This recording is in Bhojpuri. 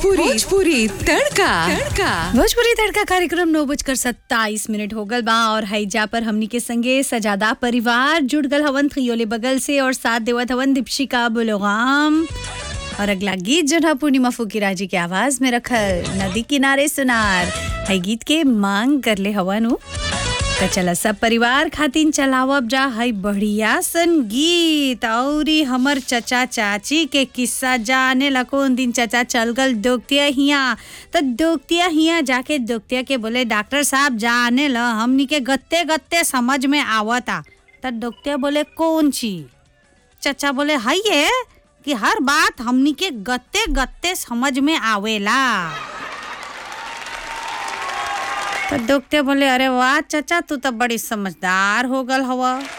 भोजपुरी भोजपुरी तड़का तड़का भोजपुरी तड़का कार्यक्रम नौ बजकर सत्ताईस मिनट हो गल बा और हैजा पर हमनी के संगे सजादा परिवार जुड़ गल हवन खियोले बगल से और साथ देवत हवन दीपशिका बुलोगाम और अगला गीत जो है पूर्णिमा फुकीरा जी के आवाज में रखल नदी किनारे सुनार है गीत के मांग कर ले हवन उ। त चला सब परिवार खातिन चलावब जा है बढ़िया सन गीत औरी हमर चचा चाची के किस्सा जाने ला कौन दिन चचा चल गल दोगतिया हिया त दोगतिया हिया जाके दोगतिया के बोले डॉक्टर साहब जाने ला हमनी के गत्ते गत्ते समझ में आवता त दोगतिया बोले कौन चीज चचा बोले हाय ये कि हर बात हमनी के गत्ते गत्ते समझ में आवेला तो दोगते बोले अरे वाह चचा तू तो बड़ी समझदार हो गल हवा